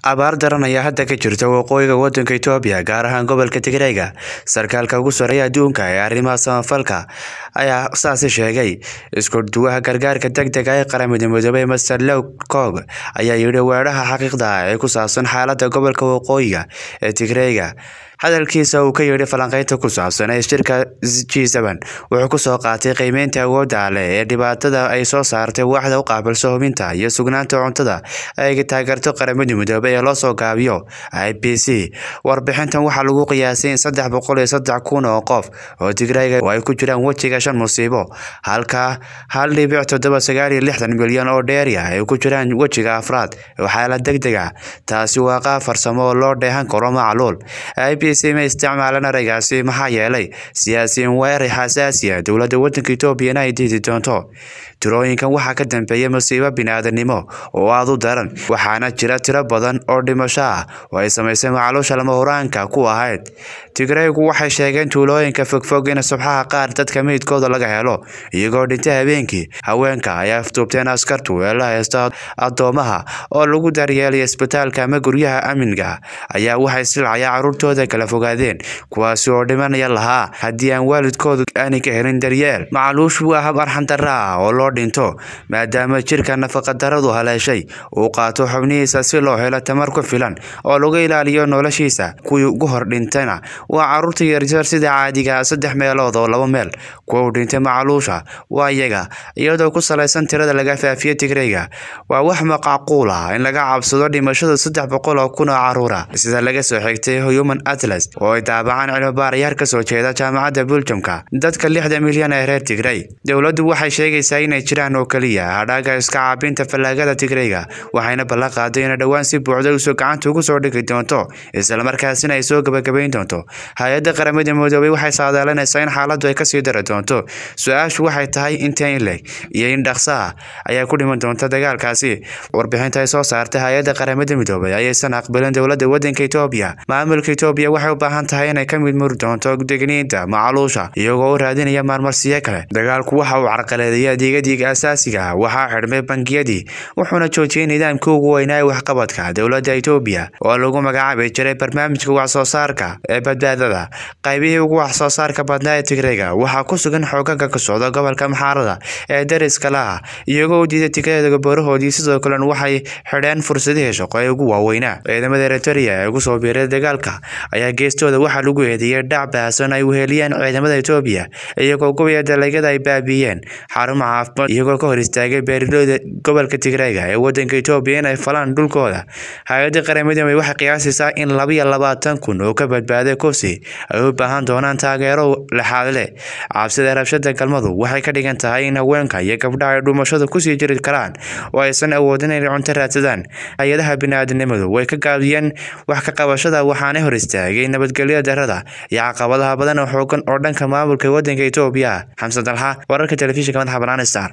abaar daran ayaa hadda ka jirta waqooyiga wadanka Itoobiya gaar ahaan gobolka Tigreega sarkaalka ugu sarreeya adduunka ee arrimaha samafalka ayaa saasi sheegay isku duwaha gargaarka degdega ee qaramada midoobay Mr Lowcock ayaa yidhi weeraha xaqiiqda ah ee ku saabsan xaaladda gobolka waqooyiga ee Tigreega hadalkiisa uu ka yidhi falanqaynta ku saabsan ee shirka G7 wuxuu ku soo qaatay qiimeynta awoodda leh ee dhibaatada ay soo saartay waaxda u qaabilsan hubinta iyo sugnaanta cuntada ay taageerto qaramada midoobay ee loo soo gaabiyo IPC warbixintan waxaa lagu qiyaasay in saddex boqol iyo saddex kun oo qof oo Tigreega ay ku jiraan wejiga shan musiibo halka hal dhibic toddoba sagaal iyo lixdan milyan oo dheeri ah ay ku jiraan wejiga afraad oo xaalad degdeg ah taasi waa qaab farsamo oo loo dheehan karo macluul IPC ma isticmaalan ereygaasi maxaa yeelay siyaasiyiin weerar xasaasi ah dowladda wadanka Itoobiya ay diidi doonto tirooyinkan waxaa ka dambeeya masiibo bini'aadanimo oo aad u daran waxaana jira tiro badan oo dhimasho ah oo ay samaysay macluusha lama huraanka ku ahayd Tigreegu waxay sheegeen tuulooyinka fogfog in subxaha qaar dadka meydkooda laga helo iyagoo dhintay habeenkii haweenka ayaa afduubteen askartu ee la haysta addoomaha oo lagu daryeelay isbitaalka ama guryaha amniga ayaa waxay silcaya caruurtooda kala fogaadeen kuwaasi oo dhimanaya lahaa haddii aan waalidkoodu aanay ka helin daryeel macluushu waa hab arxan darra ah oo loo dhinto maadaama jirka nafaqadarradu haleeshay uu qaato xubnihiisa si loo helo tamar ku filan oo lagu ilaaliyo noloshiisa kuwii ugu hor dhintayna waa caruurta yaryar sida caadiga ah saddex meelood oo laba meel kuwa u dhintay macluusha waa iyaga iyadoo ku salaysan tirada laga faafiyo Tigreega waa wax macquul ah in laga cabsado dhimashada saddex boqol oo kun oo caruur ah sida laga soo xigtay Human Atlas oo ay daabacaan cilmi-baarayaal ka soo jeeda jaamacadda Belgiumka dadka lixda milyan ee reer Tigray dowladdu waxay sheegaysaa inay jiraan oo kaliya hadhaaga iska caabinta fallaagada Tigreega waxayna ballan qaaday in dhowaan si buuxda usoo gacanta ugu soo dhigi doonto isla markaasina ay soo gabagabayn doonto hay-adda qaramada midoobay waxay saadaalinaysaa in xaaladdu ay kasii dari doonto su-aashu waxay tahay inta in leg iyo in dhaqso ah ayaa ku dhiman doonta dagaalkaasi warbixinta ay soo saartay hay-adda qaramada midoobay ayaysan aqbalin dowladda wadanka Itoobiya maamulka Itoobiya waxay u baahan tahay inay ka mid muri doonto degniinta macluusha iyagoo u raadinaya maarmarsiyo kale dagaalku waxa uu carqaladeeyay adeegyadiga asaasiga ah waxaa xidhmay bangiyadii wuxuuna joojiyay nidaamkii ugu weynaa ee waxqabadka dowladda Itoobiya oo lagu magacaabi jiray barnaamijka wax soo saarka ee badbaadada qaybihii ugu wax soo saarka badnaa ee Tigreega waxaa ku sugan xoogaga ka socda gobolka Maxarada ee dariska laha iyagoo u diiday Tigreega boorahoodii sidoo kalena waxay xidheen fursadihii shaqo ee ugu waaweynaa ciidamada Eritrea ee ugu soo biiray dagaalka ayaa geestooda waxaa lagu eedeeyay dhac baahsan ay weheliyeen ciidamada Itoobiya iyagoo gubaya dalagyada ay baabiiyeen xarumaha caafimaad iyagoo ka hor istaagay beeraleyda gobolka Tigreega ee wadanka Itoobiya inay falaan dhulkooda hay'adda qaramada midoobay waxay qiyaasaysaa in laba iyo labaatan kun oo ka badbaaday kursi ay u baahan doonaan taageero laxaad leh cabsida rabshada galmadu waxay ka dhigan tahay in haweenka iyo gabdhaha ay dhumashada kusii jiri karaan oo aysan awoodin inay cunto raadsadaan hay-adaha bini'aadanimadu way ka gaabiyeen wax ka qabashada waxaana hor istaagay nabadgelyo darrada iyo caqabadaha badan oo xoogan oo dhanka maamulka wadanka Itoobiya xamse dalxa wararka telefishinka madaxa bannaan star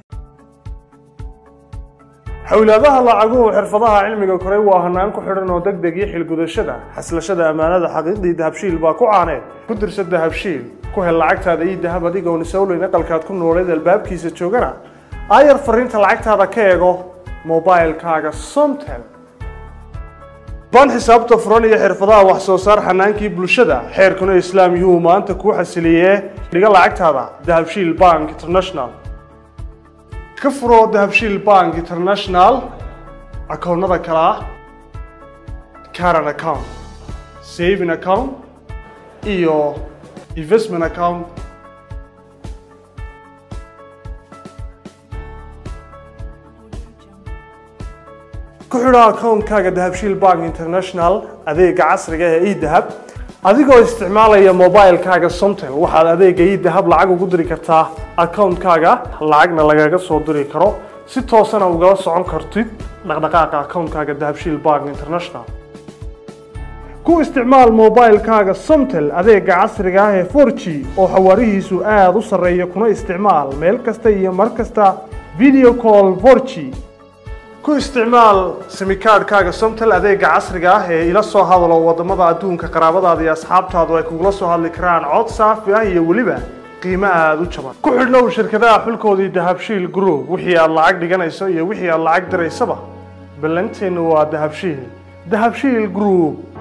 xawlaadaha lacaguhu xirfadaha cilmiga koray waa hanaan ku xidhan oo degdeg iyo xilgudashada xaslashada ammaanada xaqiiqdii dahabshiil baa ku caaneed ku dirsa dahabshiil ku hel lacagtaada iyo dahab adigoon isowleyn aqalkaad ku nooleed albaabkiisa joogana aayar fariinta lacagtaada ka eego mobilkaaga somtel ban xisaabta furan iyo xirfadaha wax soo saar xanaankii bulshada xeerkuna islaam yuu maanta kuu xasiliyee dhiga lacagtaada dahabshiil bank international ka furo dahabshiil bank international akoonnada kale ah caran account saving account iyo investment account ku xidho akoonkaaga dahabshiil bank international adeega casriga ee edahab adigoo isticmaalaya mobilkaaga somtel waxaad adeega edahab lacag ugu diri kartaa akoonkaaga lacagna lagaga soo diri karo si toosana ugala socon kartid dhaqdhaqaaqa akoonkaaga dahabshiil bank international ku isticmaal mobilkaaga somtel adeega casriga ah ee 4g oo xawaarihiisu aada u sarreeya kuna isticmaal meel kasta iyo mar kasta video call 4g ku isticmaal simikaadhkaaga somtel adeega casriga ah ee ila soo hadalo wadamada adduunka qaraabadaada iyo asxaabtaadu ay kugula soo hadli karaan cod saafi ah iyo weliba qiimo aada u jaban ku xidhnow shirkadaha xulkoodii dahabshiil group wixii aad lacag dhiganayso iyo wixii aad lacag diraysaba ballanteennu waa dahabshiil dahabshiil group